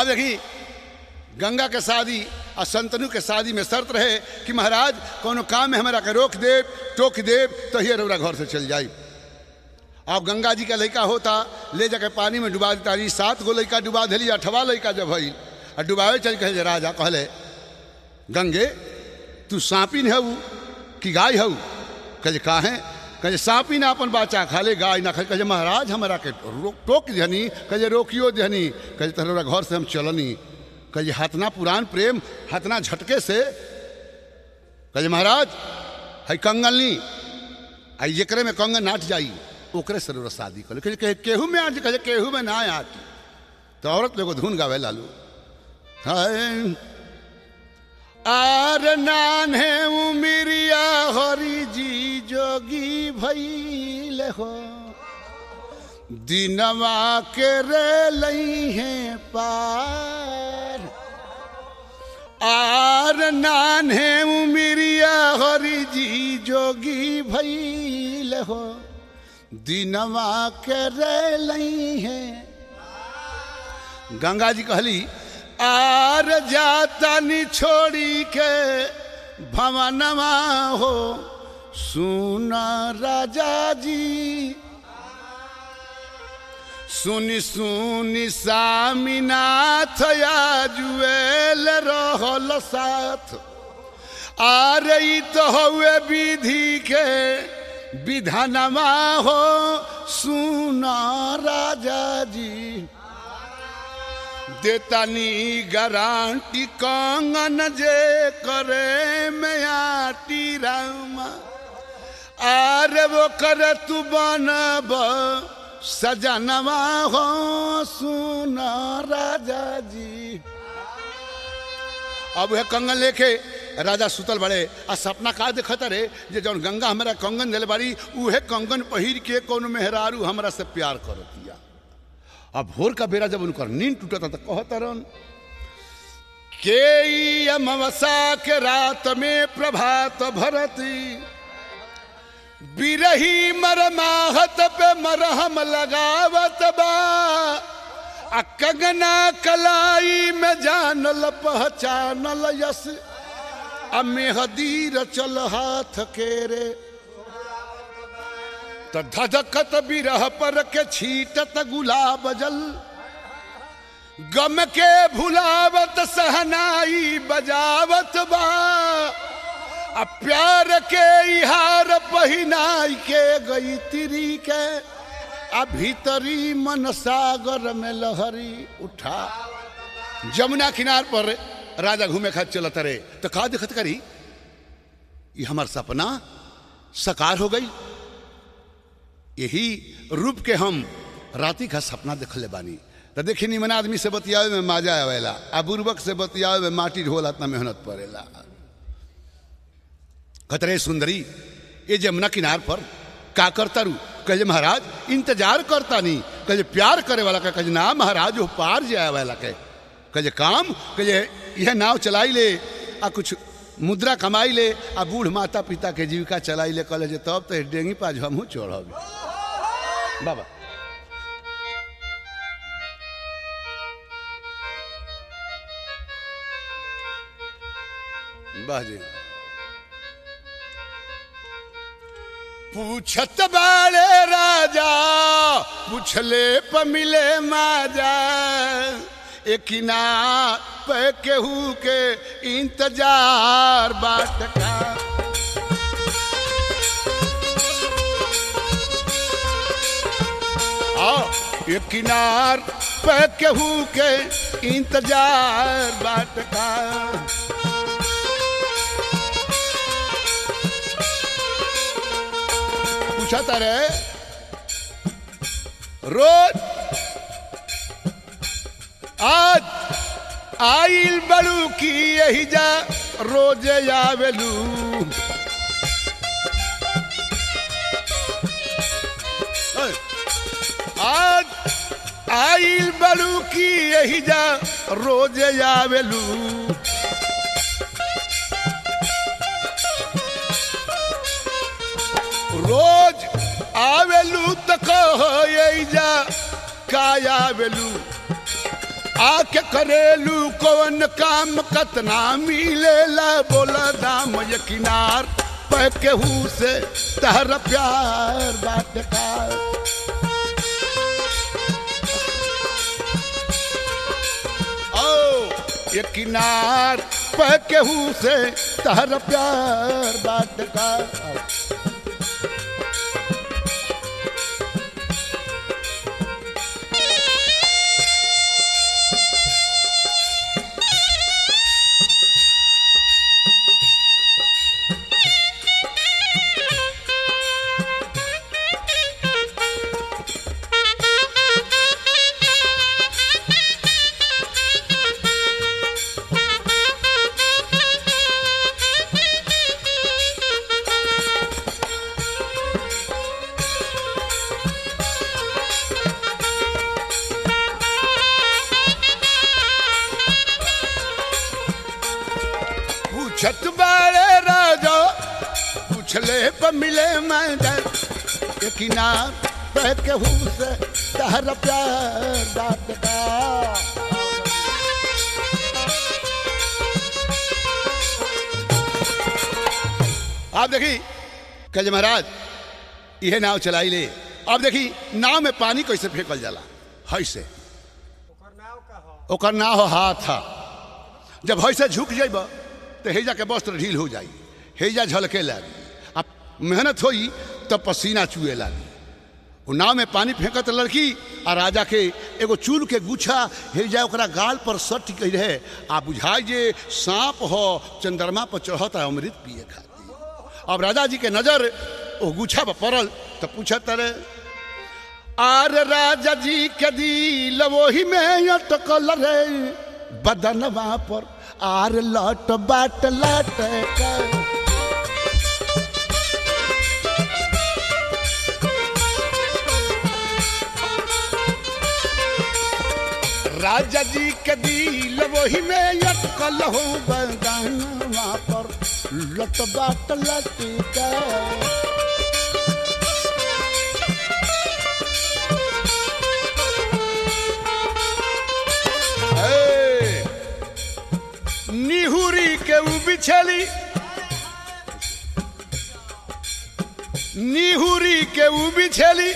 अब देखी गंगा के शादी और संतनु के शादी में शर्त रहे कि महाराज कोनो काम में हमारा के रोक देव टोक देव तो ही रौरा घर से चल जाई अब गंगा जी का लड़का होता ले जाके पानी में डुबा देता रही सात गो लड़का डुबा दिली अठवा लड़का जब भई और डुबावे चल कहे जे राजा कहले गंगे तू सांपिन है कि गाय है कहे का है कहे सांपी ना अपन बच्चा खा ले गाय ना खा कहे महाराज हमारा के रोक टोक दिहनी कहे रोकियो दिहनी कहे तोरा घर से हम चलनी कहे हतना पुरान प्रेम हतना झटके से कहे महाराज है कंगन ली आई जकरे में कंगन नाट जाई ओकरे से रउरा शादी कर कहे कहे केहू में आज कहे केहू में ना आटी तो औरत लोग धुन गावे लालू हाय आर नान है उमिरिया हरि जी जोगी भैल हो दिनवा के रे लई है पार आर नान है उमिरिया हरि जी जोगी भैल हो दिनवा के रे लई है गंगा जी कहली आर जातानी छोड़ी के भवनवा हो सुना राजा जी सुनी सुनी सामीनाथ जुएल रहल साथ आ रही तो हुए विधि के विधानमा हो सुना राजा जी देतानी गारंटी कंगन जे करे में आटी रामा आरे वो करे तू बनब सजनवा हो सुना राजा जी अब वह कंगन लेके राजा सुतल बड़े आ सपना का देखत रे जे जौन गंगा हमरा कंगन दिले बारी उहे कंगन पहिर के कौन मेहरारू हमरा से प्यार कर दिया अब भोर का बेरा जब उनकर नींद टूटता तो कहतरन के ई अमावसा के रात में प्रभात भरती बिरही मरमाहत पे मरहम लगावत बा आ कंगना कलाई में जानल पहचानल यस आ मेहदीर चल हाथ के रे तो धधकत बिरह पर के छीटत गुलाब जल गम के भुलावत सहनाई बजावत बा आ प्यार के इहार पहिनाई के गई तिरी के आ भीतरी मन सागर में लहरी उठा जमुना किनार पर राजा घूमे खातिर चलत रहे तो का दिखत करी ये हमार सपना सकार हो गई यही रूप के हम राति का सपना देखले बानी तो देखी निमन आदमी से बतियावे में माजा आवेला आ बुर्बक से बतियावे में माटी ढोला इतना मेहनत पड़ेला कतरे सुंदरी ये जमुना किनार पर का करता रू कहे महाराज इंतजार करता नहीं कहे प्यार करे वाला का कहे ना महाराज वो पार जाए वाला के कहे काम कहे यह नाव चलाई ले आ कुछ मुद्रा कमाई ले आ बूढ़ माता पिता के जीविका चलाई ले कहे जे तब तो डेंगी पाज हमहू चढ़ब बाबा वाह जी पूछत बाले राजा पूछले प मिले माजा एकिना पे केहू के इंतजार बाट का आओ ये किनार पे केहू के इंतजार बाट का पूछा तारे रोज आज आइल बड़ू की यही जा रोज आवेलू आज आइल बड़ू की यही जा रोज आवेलू रोज आवेलू तो कहो यही जा का आवेलू आके करेलू कौन काम कतना मिलेला बोला दाम ये किनार पे केहू से तहर प्यार बात का ओ ये किनार पे केहू से तहर प्यार बात का पूछत बारे राजा पूछले पर मिले मैदान ये किनार पे केहू से तहर प्यार बात का आप देखी कल महाराज यह नाव चलाई ले अब देखी नाव में पानी कैसे फेंकल जाला है से ओकर नाव का ह ओकर नाव हो हाथ हा जब हैसे झुक जाइब तो हेजा के वस्त्र ढील हो जाई हेजा झलके लागी अब मेहनत होई तब पसीना चुए लागी वो नाव में पानी फेंकत लड़की आ राजा के एगो चूल के गुच्छा हेजा ओकरा गाल पर सट के रहे आ बुझाई जे सांप हो चंद्रमा पर चढ़ता अमृत पिए खाती अब राजा जी के नजर ओ गुच्छा पर पड़ल तो पूछत रे आर राजा जी के दिल वही में अटकल रे बदनवा पर आर लट बाट लट के राजा जी के दिल वही में अटकल हो बदनवा पर लट बाट लट के ए, निहुरी के उ बिछली निहुरी के उ बिछली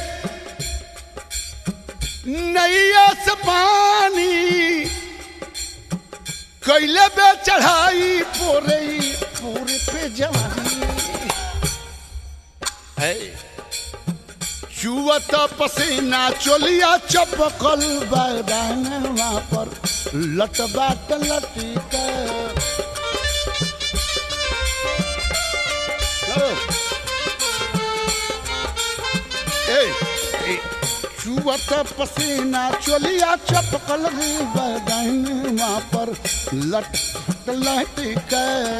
नैया से पानी कैले बे चढ़ाई पोरे पूरे पे जवानी है चुवत पसीना चोलिया चपकल बैदानवा पर लट बाट लटिक चुवत पसीना चोलिया चपकल बैदानवा पर लट लटिक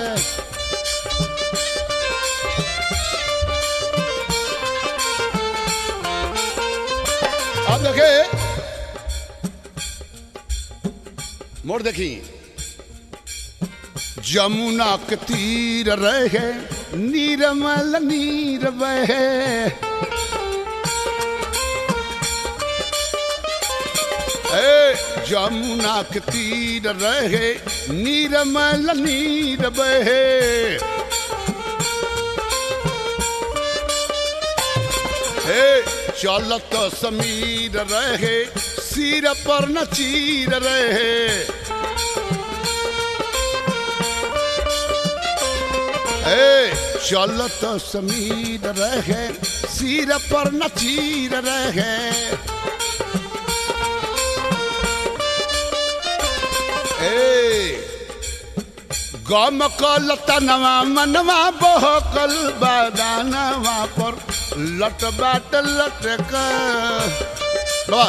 अब देखे मोड़ देखी जमुना के तीर रहे नीरमल नीर बहे ए जमुना के तीर रहे नीरमल नीर बहे हे चलत समीर रहे सिर पर न चीर रहे हे चलत समीर रहे सिर पर न चीर रहे ए गम कल तनवा मनवा बहकल बादानवा पर लट बाट लटक बाबा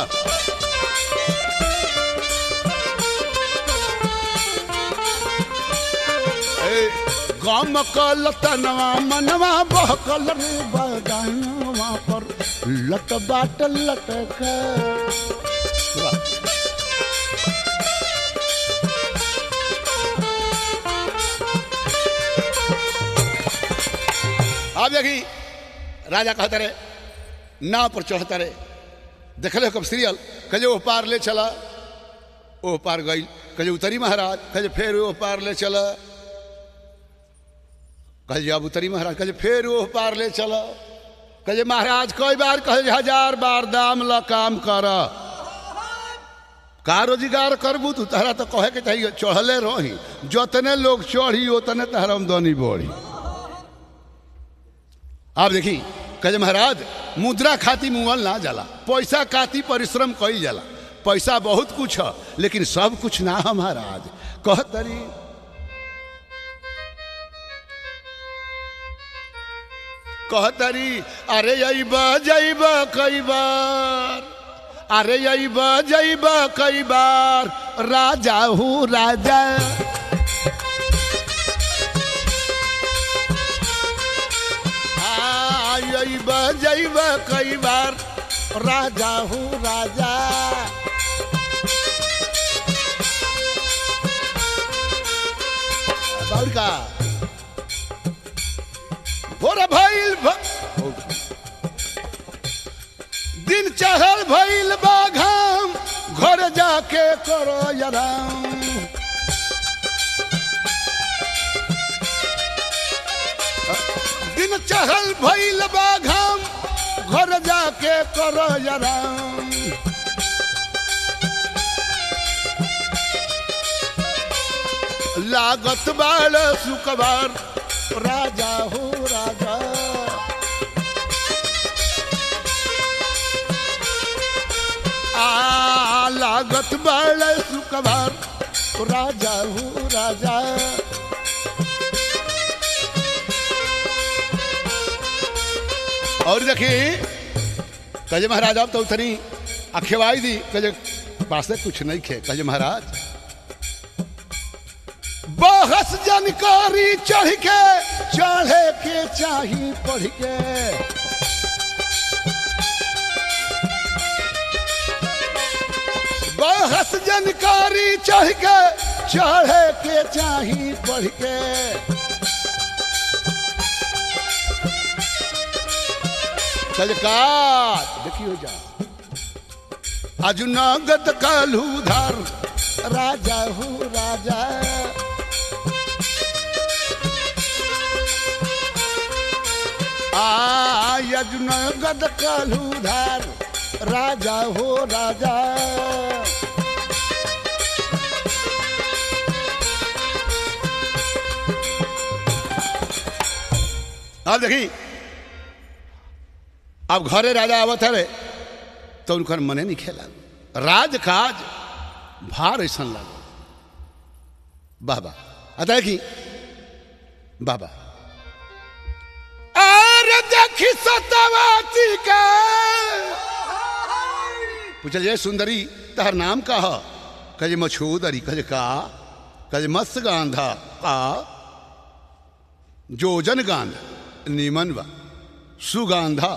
ए, गम कल तनवा मनवा बहकल रे बादानवा पर लट बाट लटक बाबा आप देखी राजा कहते रहे नाव पर चढ़ते रहे देखले हो कब सीरियल कहे वो पार ले चला ओ पार गई कहे उतरी महाराज कहे फिर ओ पार ले चला कहे अब उतरी महाराज कहे फिर ओ पार ले चला कहे महाराज कई बार कहे हजार बार दाम ला काम कर का रोजगार करबू तू तहरा तो कहे के चाहिए चढ़ले रही जतने लोग चढ़ी उतने तहरा आमदनी बढ़ी आप देखी कहे महाराज मुद्रा खाती मुअल ना जाला पैसा खाती परिश्रम कई जाला पैसा बहुत कुछ है लेकिन सब कुछ ना है महाराज कह तरी कह तरी अरे अब जब कई बार अरे अब जब कई बार राजा हूँ राजा आइब जैब कई बार राजा हूँ राजा और का भोर भइल भ... दिन चढ़ल भइल बा घाम घर जाके करो आराम दिन चढ़ल भइल बा घाम घर जाके करो आराम लागत बाल सुकबार राजा हो राजा आ लागत बाल सुकबार राजा हो राजा और देखिए कहे महाराज अब तो उतनी अखेवाई दी कहे पास कुछ नहीं खे कहे महाराज बहस जानकारी चढ़ के चढ़े के चाही पढ़ के बहस जानकारी चढ़ के चढ़े के चाही पढ़ के कलकार देखियो जा आज नगद कालू धार राजा हूँ राजा आज नगद कालू धार राजा हो राजा अब देखी अब घरे राजा आवत है तो उनकर मने नहीं खेला राज काज भार ऐसा लगा बाबा अतः की बाबा अरे देखी सतवाती का पूछल जय सुंदरी तहर नाम का है कहे मछूदरी कहे का कहे मत्स्य गांधा का जोजन गांध नीमन बा सुगांधा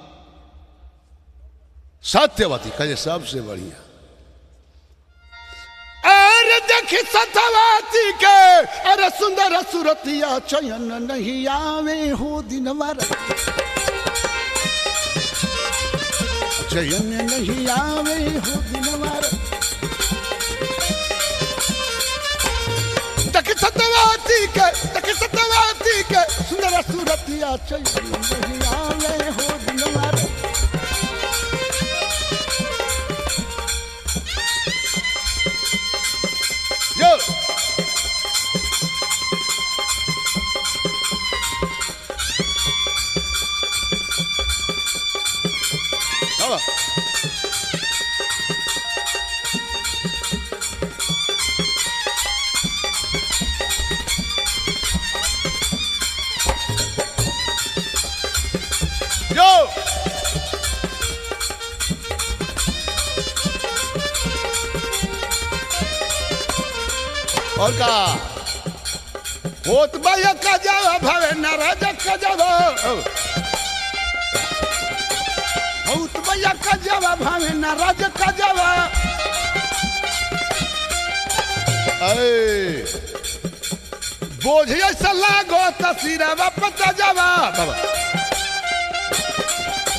सत्यवती कहे सबसे बढ़िया अरे देखी सतवाती के अरे सुंदर सुरतिया चयन नहीं आवे हो दिन चयन नहीं आवे हो दिन देख सतवाती के देख सतवाती के सुंदर सुरतिया चयन नहीं आवे हो दिन Yo. Vamos. Yo. और का होत बाया का जावा भावे नाराज का जावा होत बाया का जावा भावे नाराज का जावा ऐ बोझ ऐसा लागो तसीरा पता जावा बाबा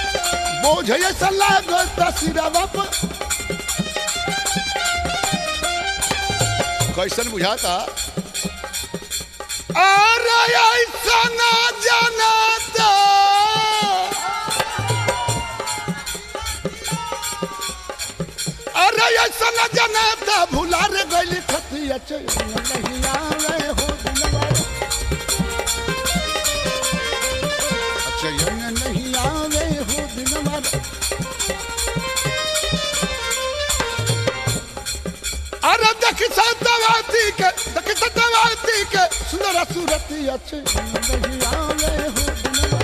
बोझ ऐसा लागो तसीरा कैसन बुझाता अरे ऐसा ना जनाता अरे ऐसा न जनाता भुला रे गइली खतिया चैन नहीं आवे हो दिलवा चैन नहीं आवे हो दिलवा अरे देख सतवाती के देख सतवाती के सुंदर सूरतिया चैन नहीं आवे हो दिलवा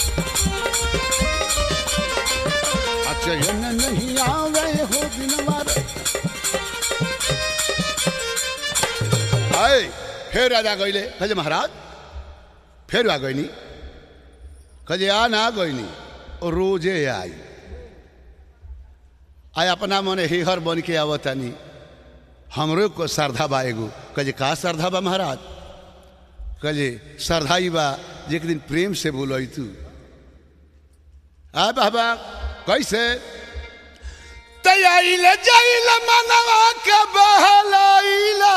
चैन नहीं आवे हो दिनवा रे आए फिर राजा गईले कहे महाराज फिर आ गईनी कहे आ ना गईनी और रोजे आई आय अपना मने हिहर बन के आवतानी हमरो को श्रद्धा बा एगो कहे का श्रद्धा बा महाराज कहे श्रद्धा ही बा जे एक दिन प्रेम से बोलई तू आ बाबा कैसे तैयारी जाइल मनवा के बहलाइला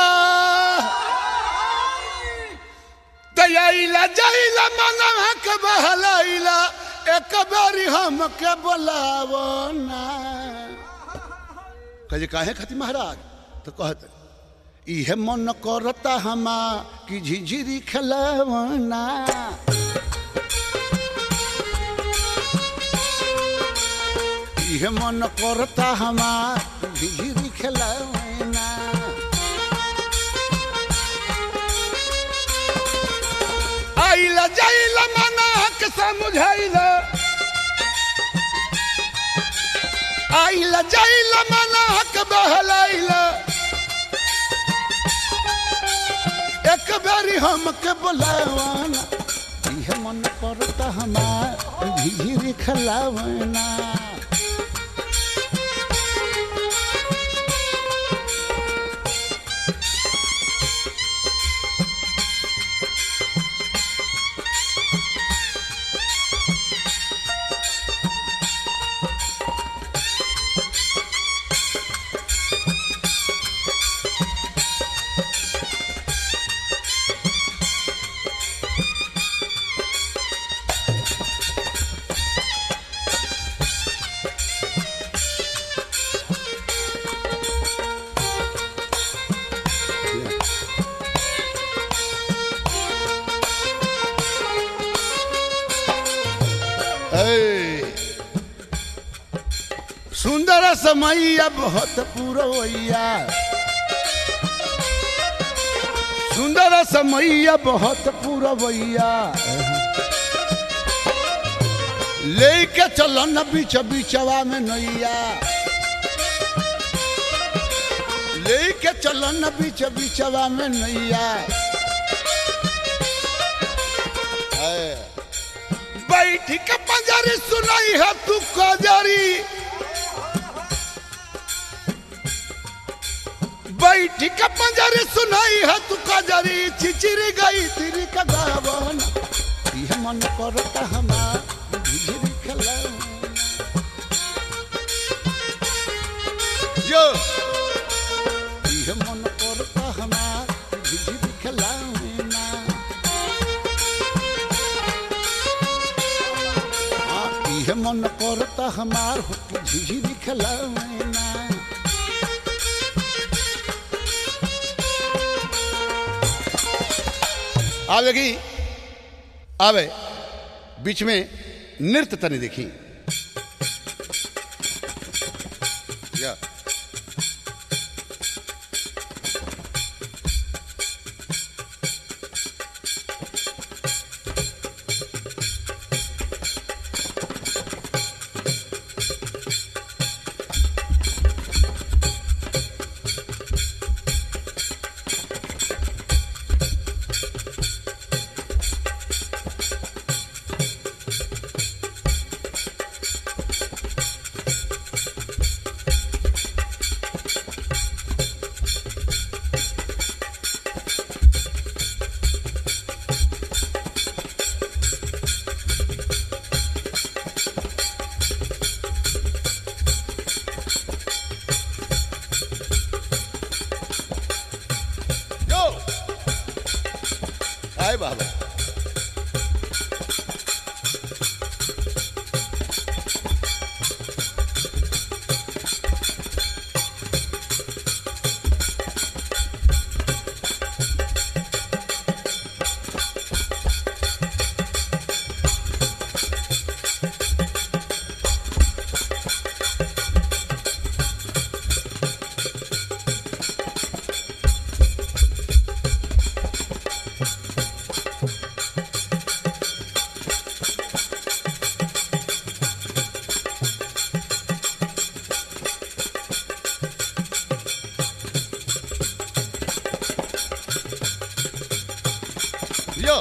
तैयारी जाइल मनवा के बहलाइला एक बारी हम के बोलावो ना कहे काहे खाती महाराज तो कहते इहे मन करता हमा कि झिझिरी खेलवना इहे मन करता हमार झिझिरी खेलवना आइला जाइला मना के समझाइला आइला जाइला मना के बहलाइला एक बारी हमके बोलावाना इहे मन करता हमार झिझिरी खेलावना ए, सुंदर समैया बहुत पुरवैया सुंदर समैया बहुत पुरवैया लेके चलो न बीच बीचवा में नैया लेके चलो न बीच बीचवा में नैया ए, बैठ के पंजरी सुनाई है तू कजरी बैठ के पंजरी सुनाई है तू कजरी चिचिरी गई तिरी का गावन यह मन करता हमार झिझिरी खेलौना। जो यह मन करता हमार झिझिरी खेलौना। हाँ, इहे मन करता हमार हो कि झिझिरी खेलौना आवेगी आवे बीच में नृत्य तनी देखी या बाबा यो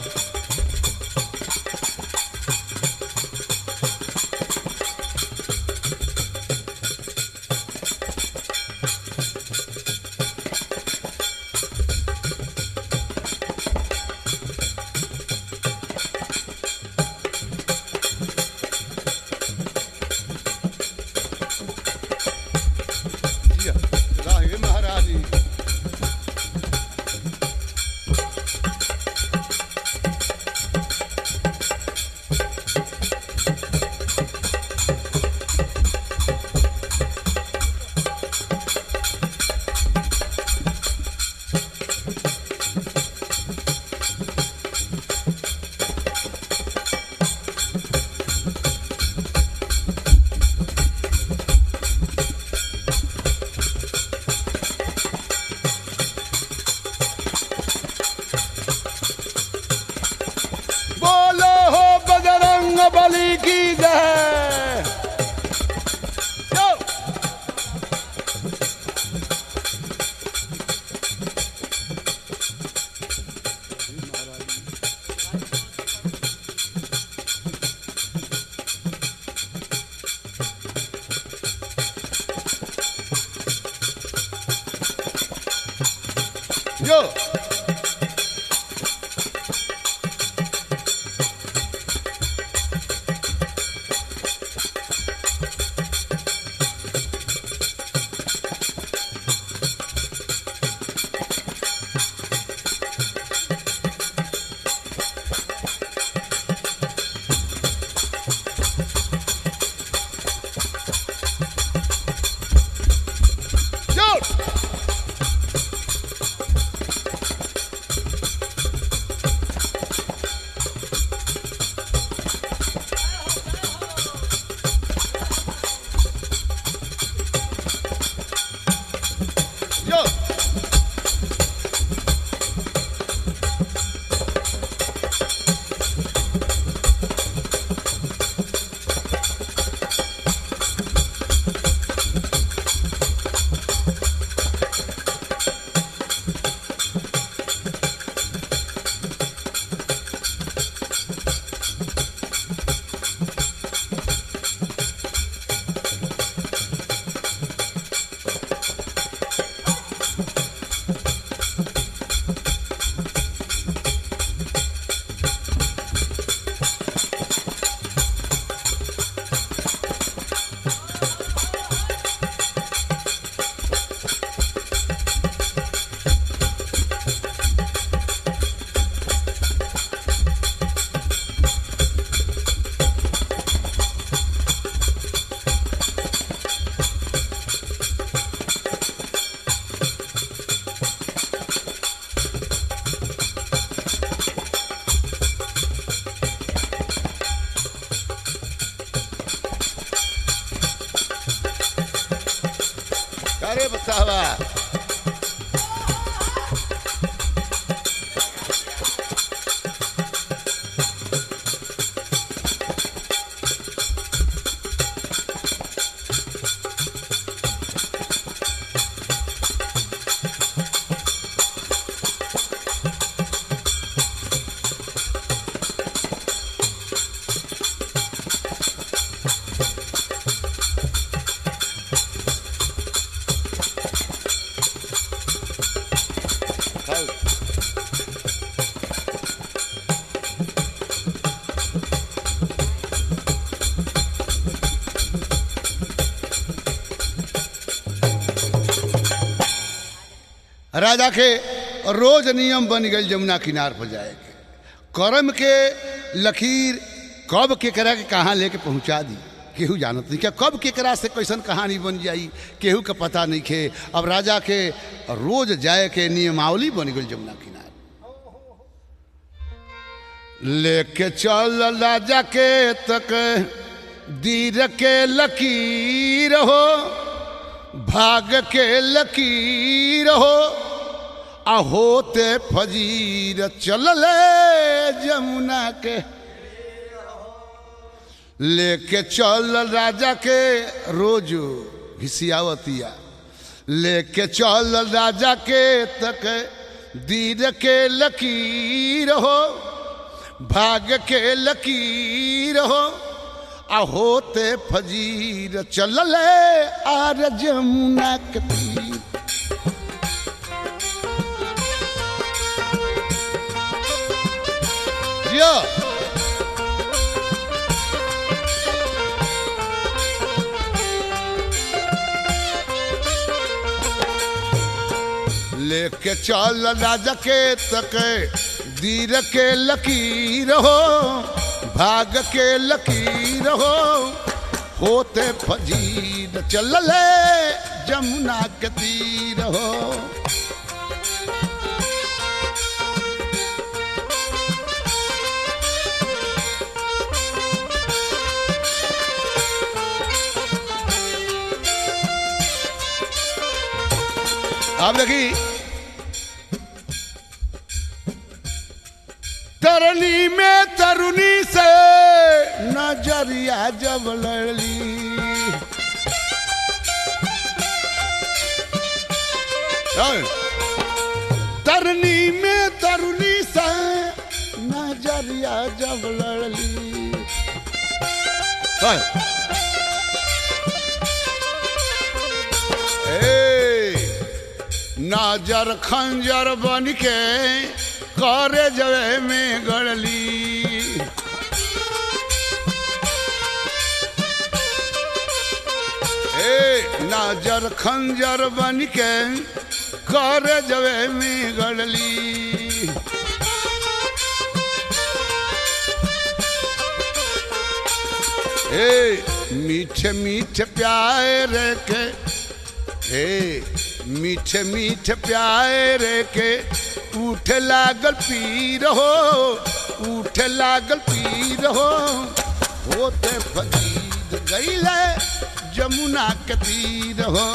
जिया, राहे महारानी बोलो हो बजरंग बली की जय यो! यो यो यो अरे बतावा खाओ राजा के रोज नियम बन गई जमुना किनार पर जाए के कर्म के लकीर कब केकरा के कहाँ लेके पहुंचा दी केहू जानत नहीं क्या कब केकरा से कैसन कहानी बन जाई केहू के पता नहीं खे अब राजा के रोज जाए के नियमावली बन गई जमुना किनारे लेके चल राजा के तक दीर के लकीर हो भाग के लकीर हो आ होते फजीर चलले जमुना के लेके चल राजा के रोज घिसियावतिया लेके चल राजा के तक दीर के लकीर हो भाग के लकीर हो आ होते फजीर चलले आर जमुना के तीर जिया लेके चल राजा के तक दीर के लकीर हो भाग के लकीर हो होते फजीर चलले जमुना के तीर हो आप देखी तरनी में तरुणी से नजरिया जब लड़ी तरनी में तरुणी से नजरिया जब लड़ली नाजर खंजर बन के करे जवे में गड़ली ए नाजर खंजर बन के करे जवे में गड़ली ए मीठे मीठे प्यार के हे मीठे मीठे प्यार के उठ लागल पीर हो उठ लागल पीर हो होते फकीर गईले जमुना के तीर हो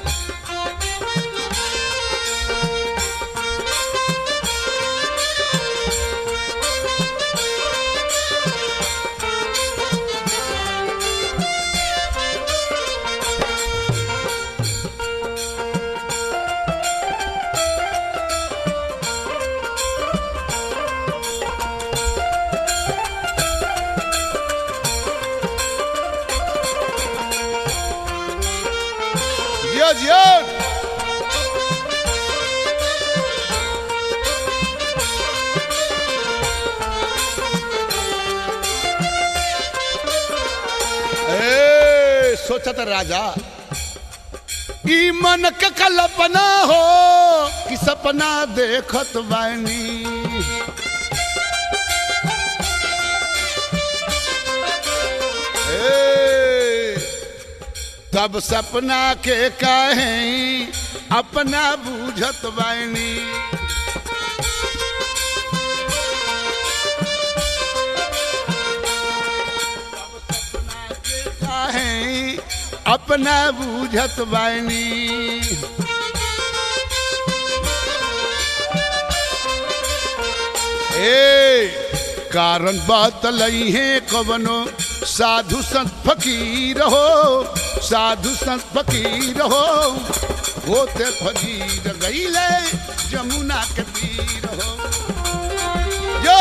जियो जियो ए सोचत राजा ई मन के कल्पना हो कि सपना देखत बानी ए, तब सपना के कहे अपना बूझत बानी काहे अपना बूझत बानी ए कारण बतलई है कवनो साधु संत फकीर हो साधु संत फकीर हो होते फकीर गईले जमुना के तीर हो जो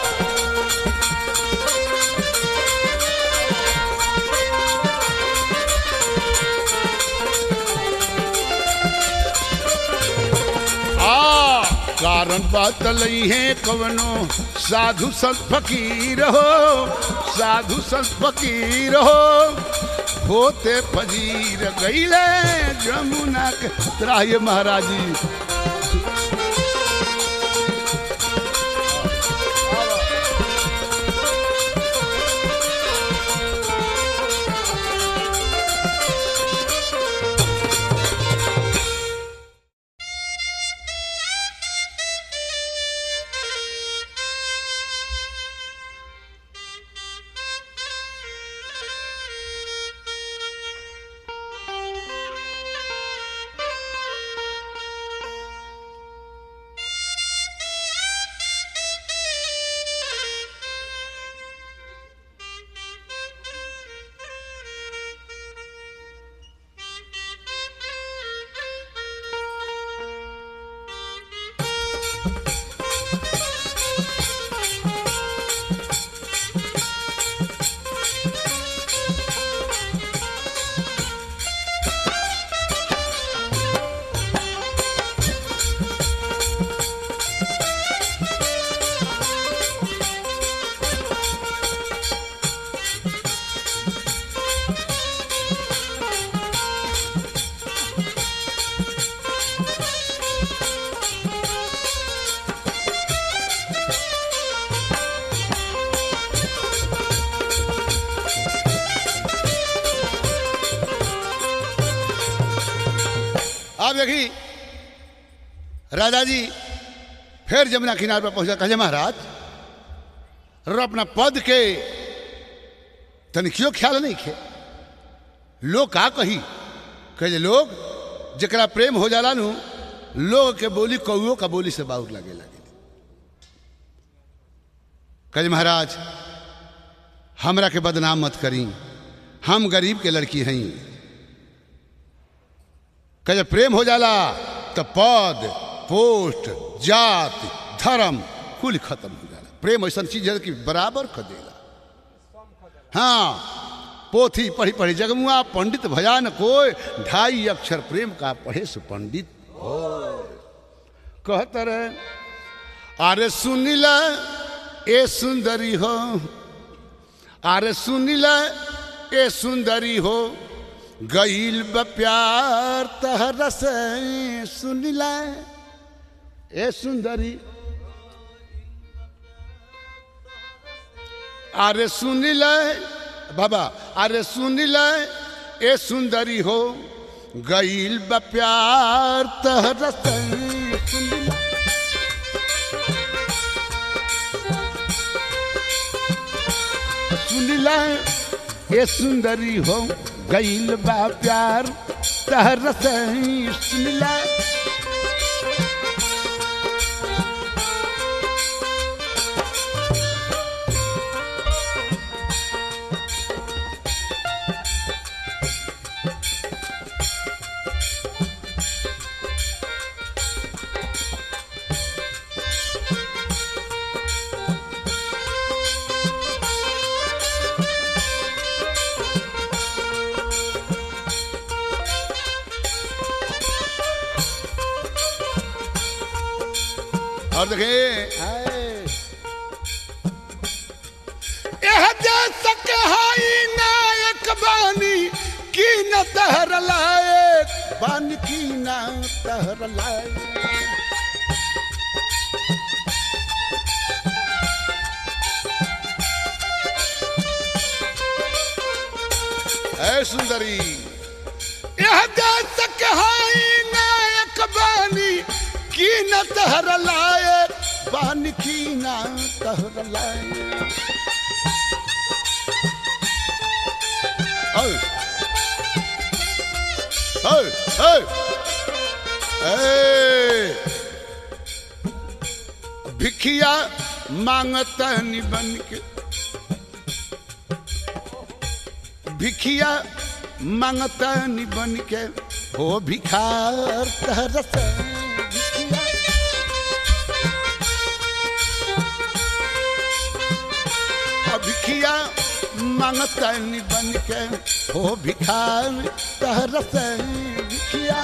आ कारण बतलई है कवनो साधु संत फकीर हो साधु संत फकीर हो होते फजीर गईले जमुना के त्राये महाराज जी आप देखी राजा जी फिर जमुना किनारे पर पहुंचा कहे महाराज रो अपना पद के तनिकियो ख्याल नहीं खे लोग का कही कहे लोग जरा प्रेम हो जाला नु लोग के बोली कौओ का बोली से बाउर लगे लगे कहे महाराज हमरा के बदनाम मत करी हम गरीब के लड़की हई कहे प्रेम हो जाला तो पद पोस्ट जात धर्म कुल खत्म हो जाला प्रेम ऐसा चीज है कि बराबर कर देला हाँ पोथी पढ़ी पढ़ी जगमुआ पंडित भया न कोई ढाई अक्षर प्रेम का पढ़े सु पंडित हो कहत रहे अरे सुनिला ए सुंदरी हो अरे सुनिला ए सुंदरी हो गईल ब प्यार तहर से सुनिला ए सुंदरी अरे सुनिला बाबा अरे सुनिला ए सुंदरी हो गईल ब प्यार तहर से सुनिला सुनिला ए सुंदरी हो गईल बा प्यार तहर से सुनिला और देखे यह देश कहाई नायक बानी की न तहर लायक बान की न तहर लायक ऐ सुंदरी यह देश कहाई नायक बानी की न तहर लायक बान की न तहर लायक Hey! Hey! Hey! Hey! भिखिया मांगता बन के भिखिया मांगता बन के हो भिखार तरस भिखिया भिखिया मांगता बन के हो भिखार तरस भिखिया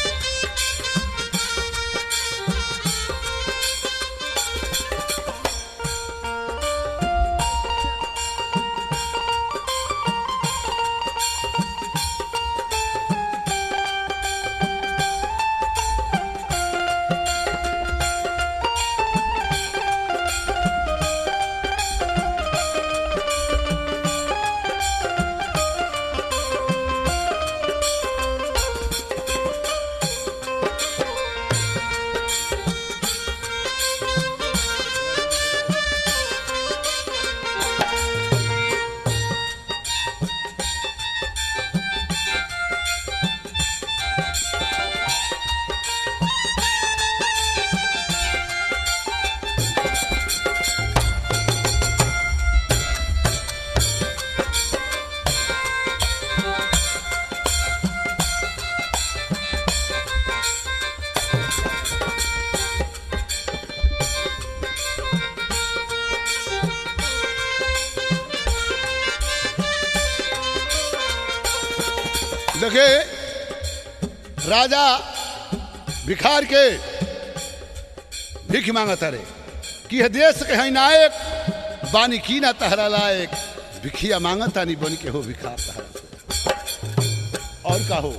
देखे राजा भिखार के भीख मांगता रे कि यह देश के है नायक बानी की ना तहरा लायक भिखिया मांगता नहीं बन के हो भिखार तहरा से। और का हो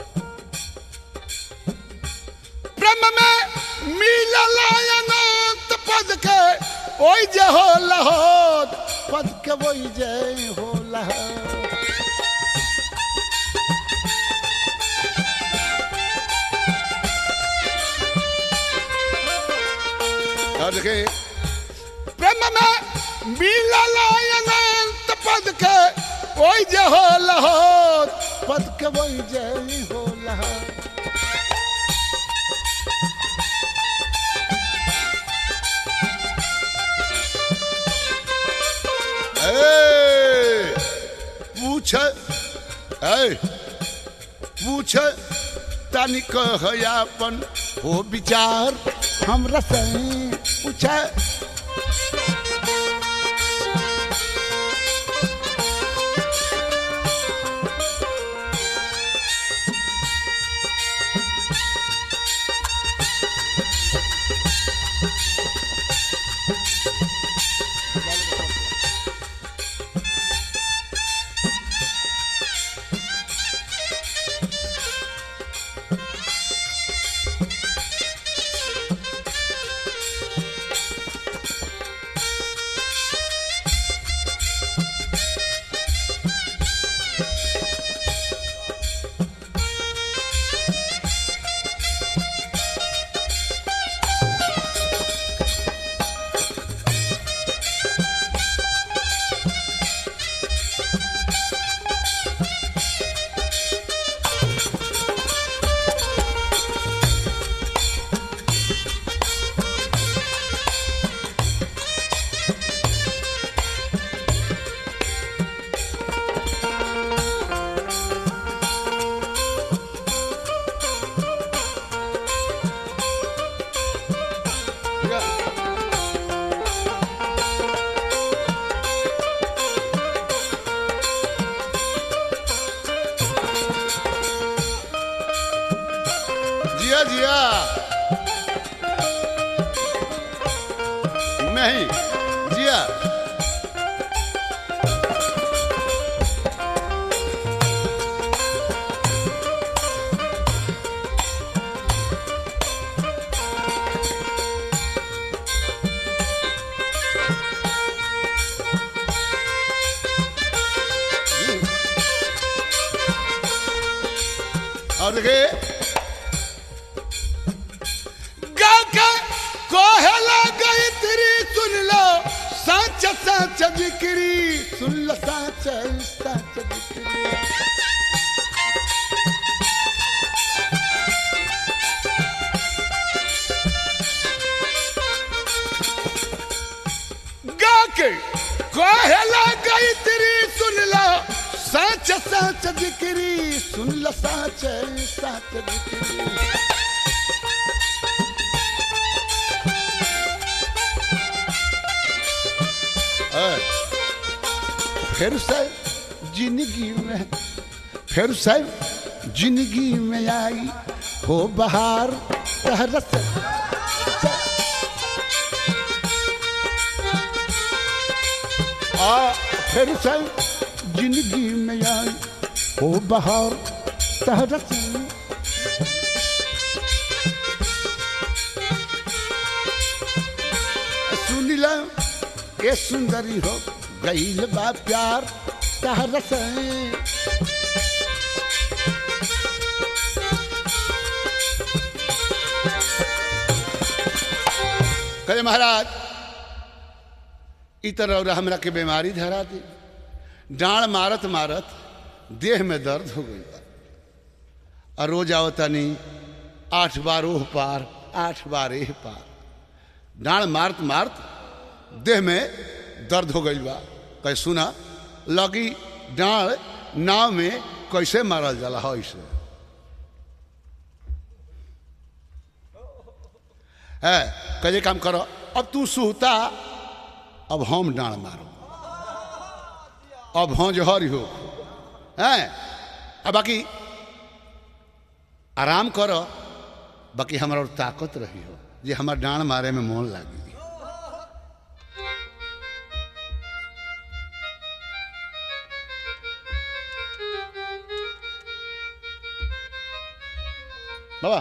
ब्रह्म में मिलल अनंत पद के ओई जे हो लहोद पद के वही जय हो लहोद देखे प्रेम में मिलल अनंत पद के ओई जे हो लहोर पद के वही जय हो लहोर ए, पूछ ए, पूछ तनिक हयापन हो विचार हमरा से पूछ जिया जिया मैं ही जिया और देखिए गाके कोहला गई तेरी सुन लो साच साच जिक्री सुन लो साच साच जिक्री गाके कोहला गई तेरी सुन लो साच साच जिक्री सुन लो साच साच जिक्री है। फिर से जिंदगी में फिर से जिंदगी में आई हो बहार तहरस आ फिर से जिंदगी में आई हो बहार तहरस सुन लो ये सुंदरी हो गईल बा प्यार तहरस कहे महाराज इ तरह और हमरा के बीमारी धरा दी डांड मारत मारत देह में दर्द हो गई बा और रोज आवतानी आठ बार ओह पार आठ बार एह पार डांड मारत मारत देह में दर्द हो गई बा कहे सुना लगी डांड नाव में कैसे मारल जाला हो इसे है कहे काम करो अब तू सुहता अब हम डांड मारो अब हाँ जहरी हो हैं अब बाकी आराम करो बाकी हमारा और ताकत रही हो जे हमार डांड मारे में मोन लागी बाबा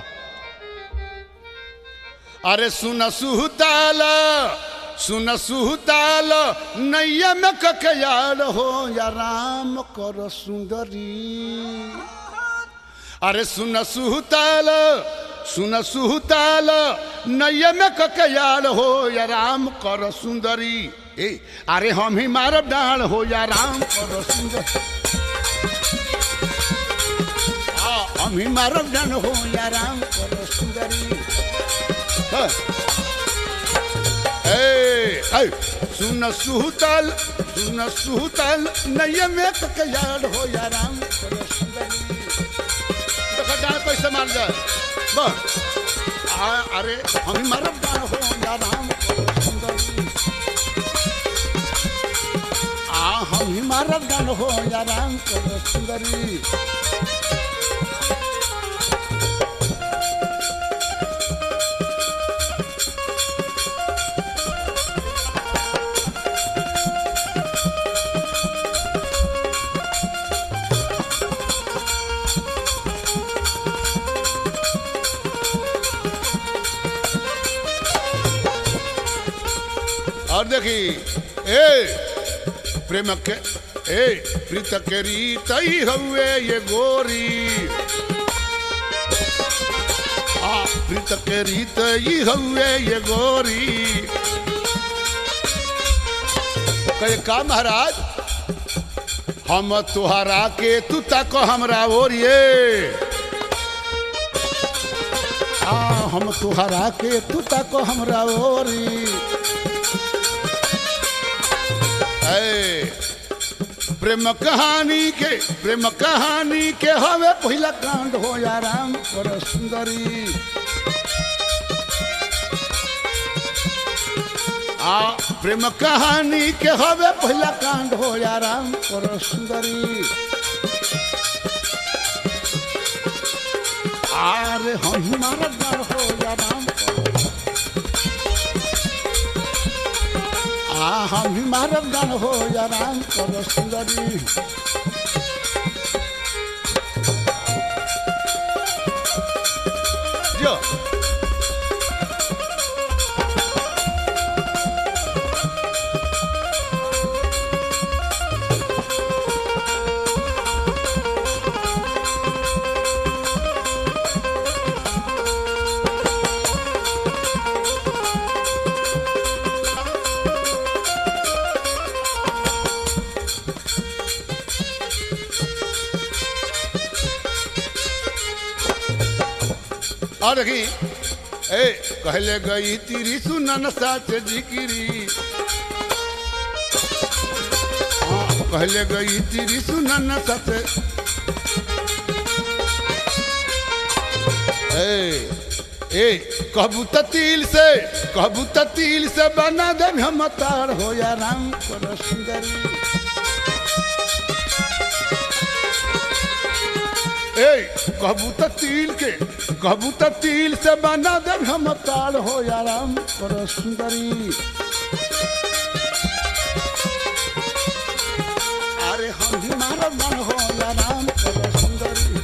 अरे सुन सुहताल सुन सुहताल नैया में ककयाल हो या राम कर सुंदरी अरे सुन सुहताल सुन सुहताल नैया में ककयाल हो या राम कर सुंदरी ए अरे हम ही मारब डाल हो या राम कर सुंदर आ, हम ही मारब डाल हो या राम कर सुंदरी हाँ। ए ऐ सुन सुहताल सुन सुहताल नैया में ककयाल हो या राम कर सुंदरी देखो डाल कैसे मार जाए बस आ, अरे हम ही मारब डाल हो या राम कर सुंदरी आ हम ही मारब डाल हो या राम कर सुंदरी और देखी ए प्रेम के ए प्रीत के रीत ही हवे ये गोरी आ प्रीत के रीत ही हवे ये गोरी कहे का महाराज हम तुहरा के तू तक हमरा ओरिए आ हम तुहरा के तू तक हमरा ओरी ऐ, प्रेम कहानी के प्रेम कहानी के हवे पहिला कांड हो या राम कर सुंदरी आ प्रेम कहानी के हवे पहिला कांड हो या राम कर सुंदरी आरे हम हमारा डर हो या राम कर आ हम ही मारब गान हो या राम कर सुंदरी जो और देखी ए कहले गई तिरी सुनन साच जिकिरी हाँ, कहले गई तिरी सुनन साच ए ए कहबू त तिल से कहबू त तिल से बना दे हम तार हो या राम कर सुंदरी ए कहबू त तिल के कहबू त तिल से बना दे हम ताल हो या राम कर सुंदरी अरे हम ही मारब मन हो या राम कर सुंदरी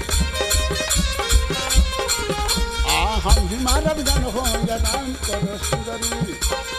आ हम ही मारब जन हो या राम कर सुंदरी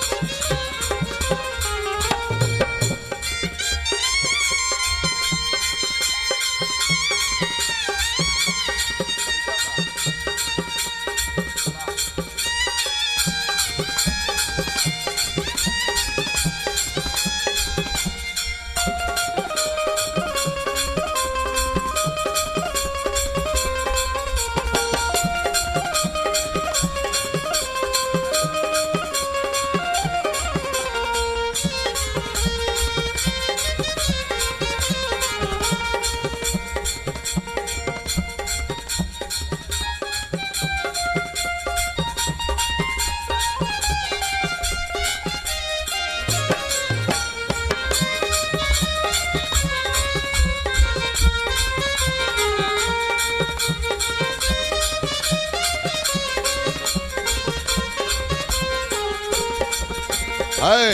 है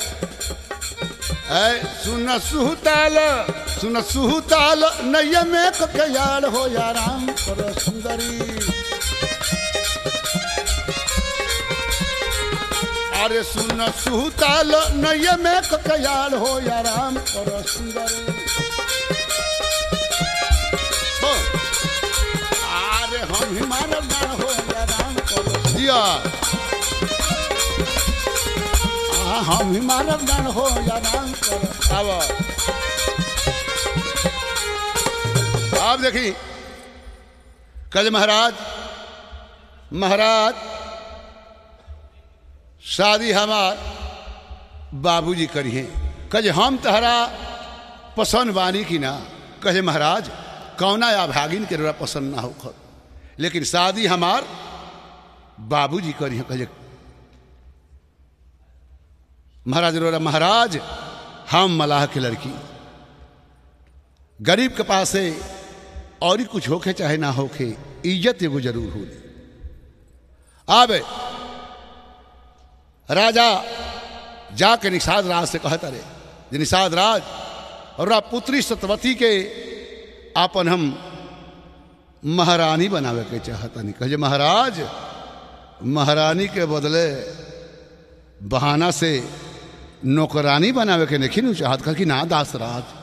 है सुन सुहताल सुन सुहताल नैया में ककयाल हो या राम कर सुंदरी अरे सुन सुहताल नैया में ककयाल हो या राम कर सुंदरी हो। अरे हम ही मानव ना हो या राम हम ही मारब डांड हो या राम कर आवा आप देखी कल महाराज महाराज शादी हमार बाबूजी करिए कहे हम तहरा पसंद बानी की ना कहे महाराज कौना या भागिन के रौरा पसंद ना हो लेकिन शादी हमार बाबूजी करिए कहे महाराज रोरा महाराज हम मलाह की लड़की गरीब के पास से और ही कुछ होके चाहे ना होके इज्जत एगो जरूर हो आबे राजा जाके निषाद राज से कहता रे जे निषाद राज और पुत्री सतवती के आपन हम महारानी बनावे के चाहता नहीं कहे महाराज महारानी के बदले बहाना से नौकरानी बनावे के नहीं चाहत कह कि ना दास राज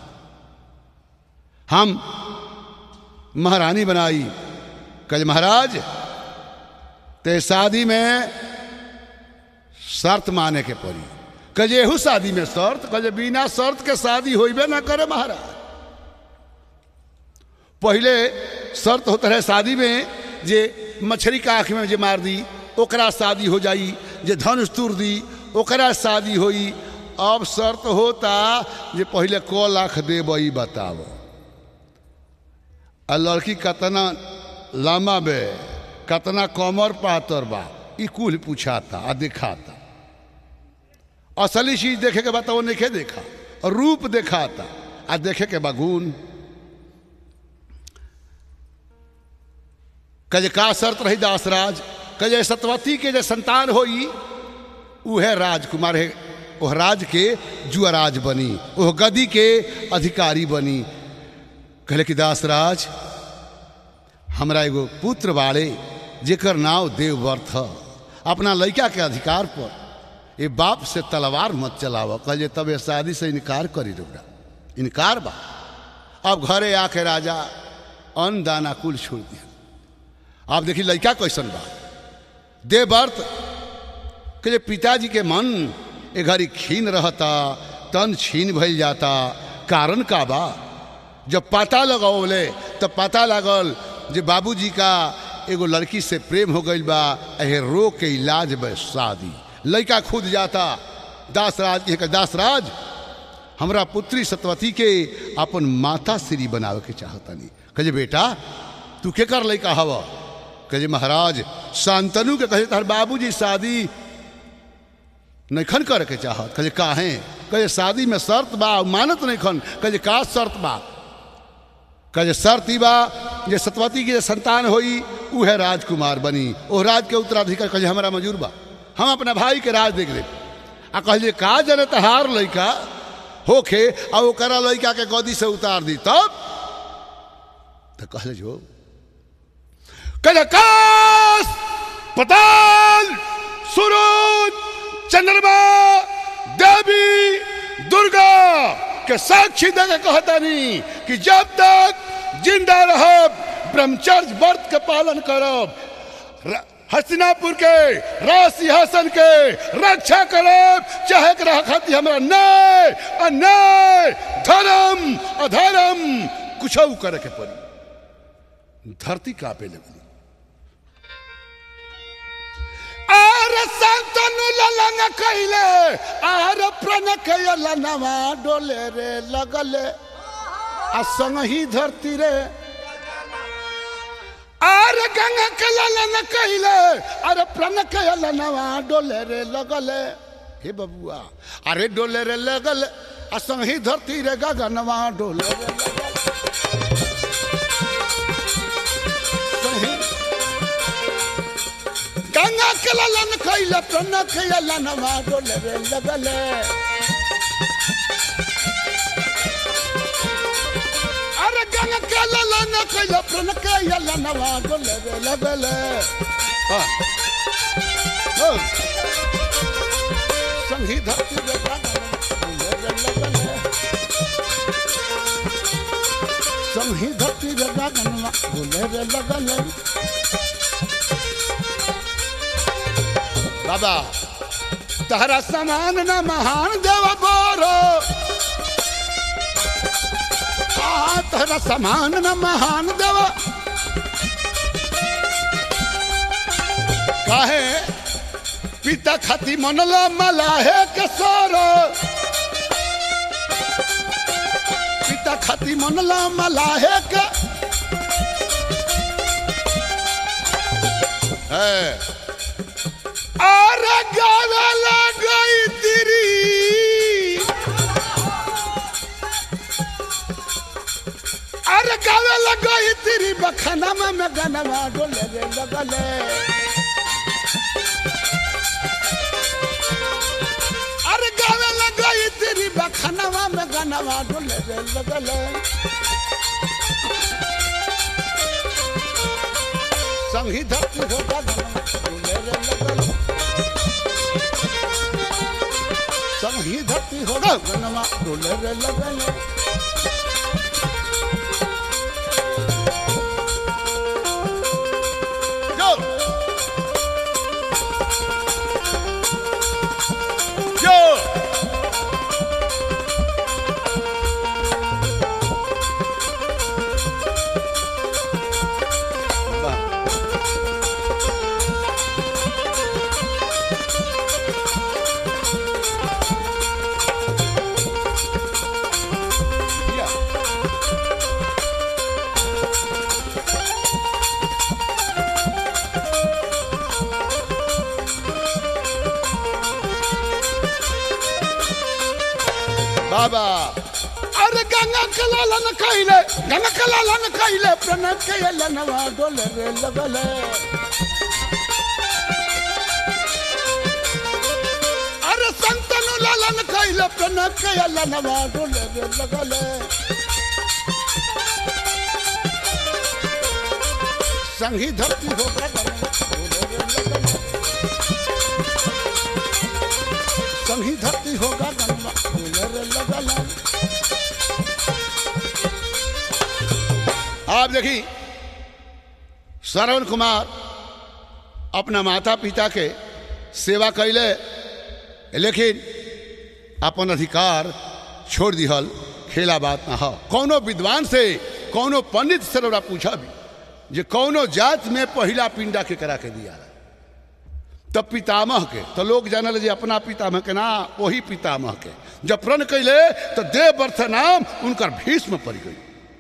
हम महारानी बनाई कहे महाराज ते शादी में शर्त माने के पड़ी कजेहू शादी में शर्त कजे बिना शर्त के शादी होइबे ना करे महाराज पहले शर्त होता है शादी में जे मछली का आँख में जे मार दी ओकरा शादी हो जाई जे धनुष तूर दी ओकरा शादी होई अब शर्त होता जे पहले क लाख देबई बताओ आ लड़की कतना लम्बा बे कतना कमर पातर बा ई कुल पूछाता आ दिखाता असली चीज देखे के बाद वो नहीं देखा और रूप दिखाता आ देखे के बागुन कजे का शर्त रही दासराज कजे सतवती के जे संतान होई उहे राजकुमार है ओह राज के जुआराज बनी ओह गदी के अधिकारी बनी कहले कि दासराज हमरा एगो पुत्र बाड़े जेकर नाव देवव्रत ह अपना लड़का के अधिकार पर ये बाप से तलवार मत चलाव कहे तब ये शादी से इनकार करी रोड़ा इनकार बा अब घरे आके राजा अन्न दाना कुल छोड़ दिया आप देखिए लड़का कैसन बा देवव्रत के पिताजी के मन ए घड़ी खीन रहता तन छीन भइल जाता कारण का बा जब पता लगौले तब पता लगल जे बाबूजी का एगो लड़की से प्रेम हो गई बा एहे रो के इलाज बे शादी लड़का खुद जाता दासराज एक दासराज हमरा पुत्री सतवती के अपन माता श्री बनावे के चाहतनी कहे बेटा तू के कर लड़का हवा कहे महाराज शांतनु के कहे तार बाबूजी शादी नैखन करे के चाहत कहे काहे कहे शादी में शर्त बा मानत नैखन कहे का शर्त बा कहे शर्त ई बा जे सतवती के संतान होई उहे राजकुमार बनी ओ राज के उत्तराधिकार कहे हमारा मजूर बा हम अपना भाई के राज देख ले आ कहलिए का जने तहार लड़का होखे आ ओकरा लड़का के गदी से उतार दी तब तो कहले जो कहले काश पताल सूरज चंद्रमा देवी दुर्गा के साक्षी दे के कहतानी कि जब तक जिंदा रहब ब्रह्मचर्य व्रत के पालन करब हस्तिनापुर के राज सिंहासन के रक्षा करब चाहे के रह खाती हमरा न्याय अन्याय धर्म अधर्म कुछ करे के पड़ी धरती कापे लगली आर संतनु ललन कइले आर प्रण कइला नवा डोले रे लगले आ संग ही धरती रे आर गंगा के ललन कइले आर प्रण कइला नवा डोले रे लगले हे बबुआ अरे डोले रे लगल आ संग ही धरती रे गगनवा डोले रे लगल गंगा के ललन खैले प्रण खैला नवा डोले रे लगले अरे गंगा के ललन खैले प्रण खैला नवा डोले रे लगले हाँ हाँ संगी धरती रे डोले रे लगले संगी धरती रे गगनवा डोले रे लगले बाबा तहरा समान न महान देव बोरो आ तहरा समान न महान देव काहे पिता खाती मनला मलाहे के सोरो पिता खाती मनला मलाहे के है अरे गावे गई तेरी अरे गावे गई तेरी बखाना में मैं गाना डोले रे लगले अरे गावे गई तेरी बखाना में गाना डोले रे लगले संगी धरती होगा गाना डोले रे लगले संगी धरती होगा गाना डोले रे लगले Go! Go! Yeah. बाबा अरे गंगा कलालन कइले गंगा कलालन कइले प्रणय के लनवा डोले रे लगले अरे संतनु लालन कइले प्रणय के लनवा डोले रे लगले संगी धरती हो संगी धरती होगा गंगा डोले रे लगले आप देखी श्रवण कुमार अपना माता पिता के सेवा कैले लेकिन अपन अधिकार छोड़ दिहल खेला बात ना हो कौनो विद्वान से कौनो पंडित से रउरा पूछा भी जे कौनो जात में पहिला पिंडा के करा के दिया तब पितामह के तो लोग जानल जे अपना पितामह के ना वही पितामह के जब प्रण कैले तो देव वर्थ नाम उनकर भीष्म पड़ गई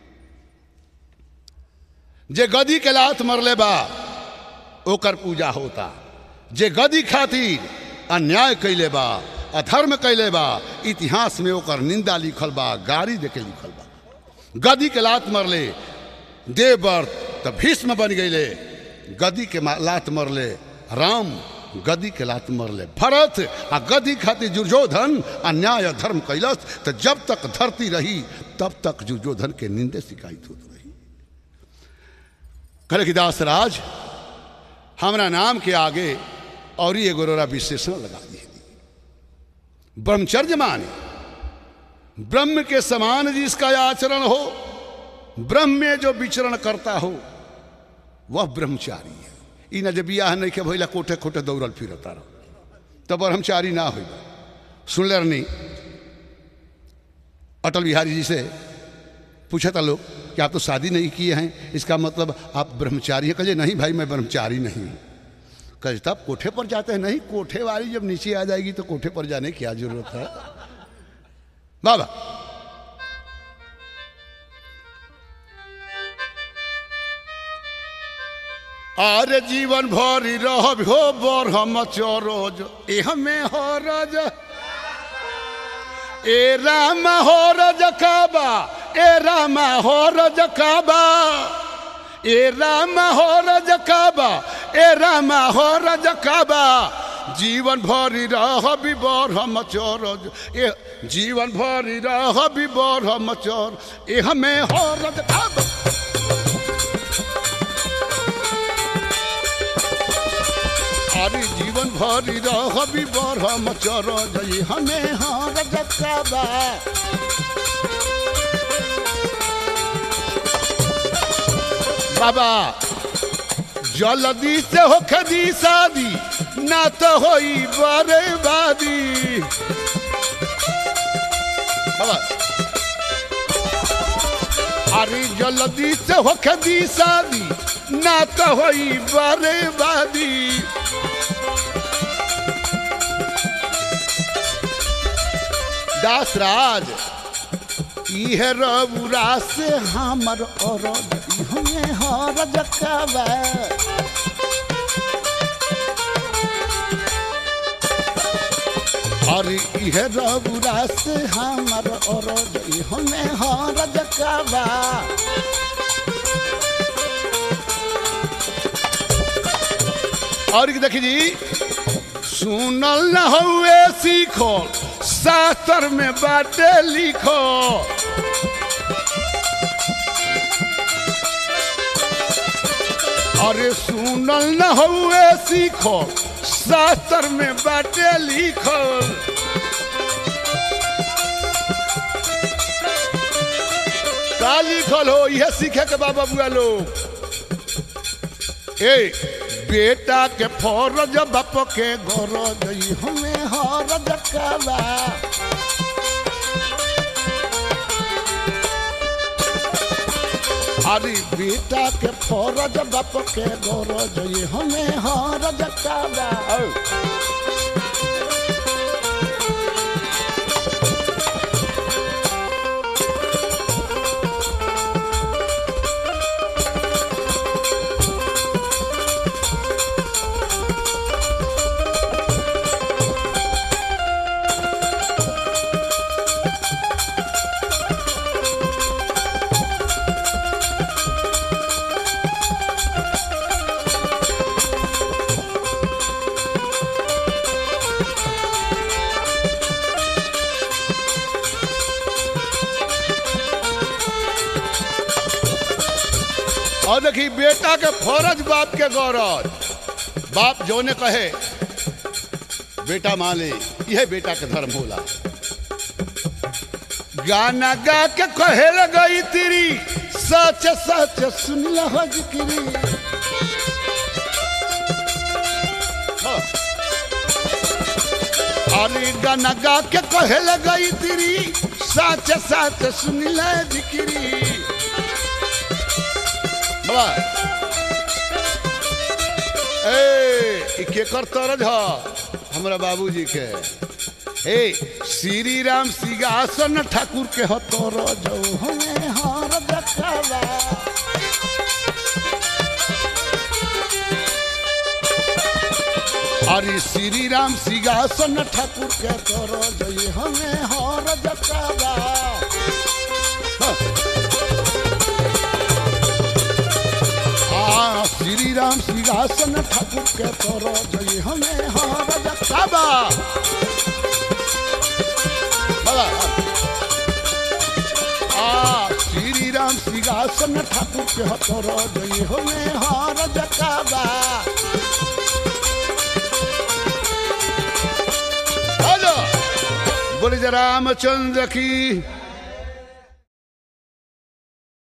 जे गदी के लात मरले बा ओकर पूजा होता जे गदी खातिर अन्याय कैले बा अधर्म कैले बा इतिहास में ओकर निंदा लिखल बा गारी देके लिखल बा गदी के लात मरले देवव्रत त भीष्म बन गईले गदी के मा- लात मरले राम गदी के लात मरले भरत आ गदी खातिर दुर्योधन अन्याय और धर्म कैलस तो जब तक धरती रही तब तक दुर्योधन के निंदे शिकायत होत रही कहले कि दास राज हमरा नाम के आगे और ही एगो रोरा विशेषण लगा दिए ब्रह्मचर्य माने ब्रह्म के समान जिसका आचरण हो ब्रह्म में जो विचरण करता हो वह ब्रह्मचारी है ई न जब बियाह नहीं के भैला कोठे कोठे दौड़ल फिरता रहो तब ब्रह्मचारी ना हो सुन ले नहीं अटल बिहारी जी से पूछा था लोग कि आप तो शादी नहीं किए हैं इसका मतलब आप ब्रह्मचारी हैं कहे नहीं भाई मैं ब्रह्मचारी नहीं हूं कहे तब कोठे पर जाते हैं नहीं कोठे वाली जब नीचे आ जाएगी तो कोठे पर जाने की क्या जरूरत है बाबा आरे जीवन भरी रहब हो बर हम चरोज एह में हो रज ए राम हो रज काबा ए राम हो रज काबा ए राम हो रज काबा ए राम हो रज काबा जीवन भरी रह बर हम चरोज ए जीवन भरी रह बर हम चोर एह में हो रज काबा हरि जीवन भरी रहबी बरहम चर जई हमें हर जकबा बाबा जल्दी से हो खदी शादी ना तो होई बर्बादी बाबा अरे जल्दी से होके दी शादी ना तो होई बर्बादी दास राज इहे रबुरा से हमर औरत इहमे हर जकाबा अरे इहे रबुरा से हमर औरत इहमे हर जकाबा और देखी जी सुनल न हुए सीखो शास्त्र में बाटे लिखो अरे सुनल न हुए सीखो शास्त्र में बाटे लिखो का लिखल हो यह सीखे के बाबा बुआ लोग ए बेटा के फौरज बाप के गरज हमें हरज काबा अरे बेटा के फौरज बाप के गरज हमें हरज काबा और देखी बेटा के फौरज बाप के गौरव बाप जो ने कहे बेटा मान ले यह बेटा के धर्म होला गाना गा के कहे गई तेरी सच सच सुन हो जिक्री हाँ। अरे गाना गा के कहे गई तेरी सच सच सुन जिक्री बाबा ए ई केकर तरज ह हमरा बाबूजी के ए श्री राम सिंहासन ठाकुर के ह तरज हमें हर देखावा अरे श्री राम सिंहासन ठाकुर के तरज हमें हर देखावा हाँ। आ, श्री राम सिंहासन ठाकुर के तोर जय हमें हर जकाबा बाबा आ श्री राम सिंहासन ठाकुर के तोर जय हमें हर जकाबा हेलो बोले जय रामचंद्र की